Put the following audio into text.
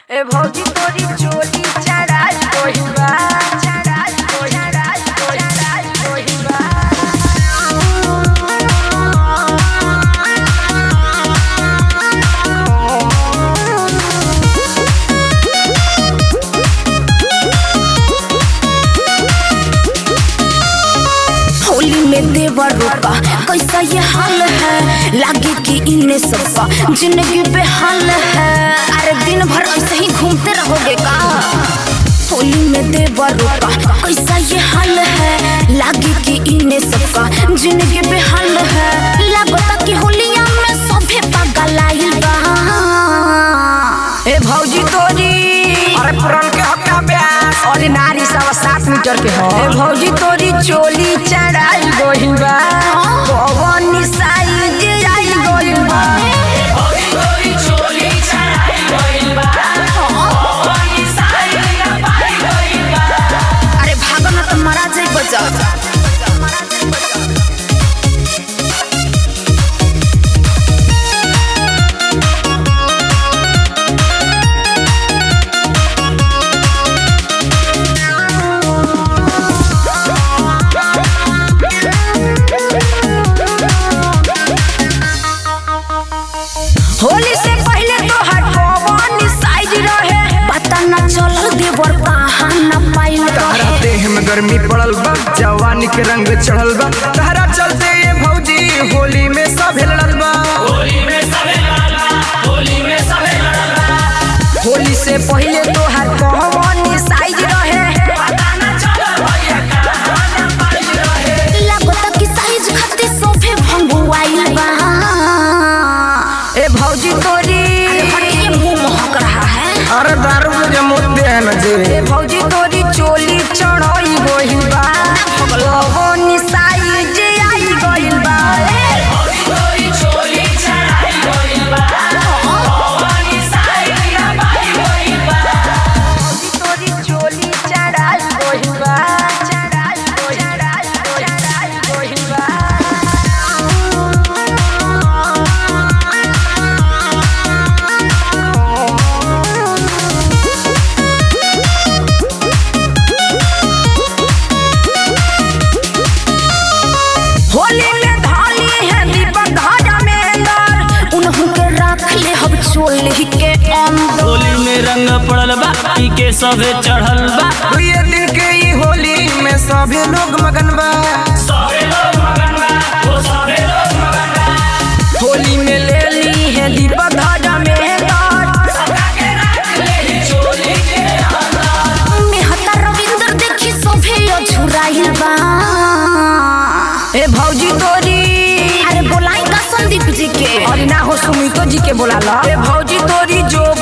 ए भौजी तोरी चोली चढ़ा कोहिबा चढ़ा कोहिबा चढ़ा कोहिबा होली में देवर रोका कैसा ये हाल है लागे कि इन्हें सबका जिंदगी बेहाल है अरे दिन भर ऐसे ही घूमते रहोगे का होली में देवर रोका कैसा ये हाल है लागे कि इन्हें सबका जिंदगी बेहाल है लगता कि होलिया में सभे पागल आइल बा ए भौजी तोरी अरे पुरन के हक्का ब्यास अरे नारी सवा सात मीटर के हो ए भौजी तोरी चोली चढ़ाई गोहिबा पवन साइज आई गोहिबा अरे भागो ना तो मरा जाए बचा होली से पहले तो हर पवन साइज रहे पता न चलल देवर कहाँ न पाइल तहरा देह में गर्मी पड़ल बा जवानी के रंग चढ़ल बा तहरा चलते ये भौजी होली में सब लड़ल बा होली से पहले तो हर पवन साइज रहे लगता कि साइज खातिर सोफे भंगुआइल बा ए भौजी तोरी हटिए मुंह महक रहा है अरे दारू में जो मुद्दे है न जे ए भौजी तोरी चोली चढ़ई गोहिबा पवन साइज आई गोहिल बा भौजी तोरी चोली चढ़ाई गोहिबा चढ़ाई चढ़ाई चढ़ाई गोहिबा होली में धाली है दीपक धाजा में अंदर उन्हों के रख ले हम चोली के अंदर होली में रंग पड़ल बा पी के सभे चढ़ल बा दुए दिन के ई होली में सभी लोग मगन बा होली में ले ली है दीपक धाजा में अंदर मेहता रविंद्र देखी सोफे अझुराइल बा ए भौजी तोरी अरे बोलाई का संदीप जी के और ना हो सुमितो जी के बोला ला ए भौजी तोरी जो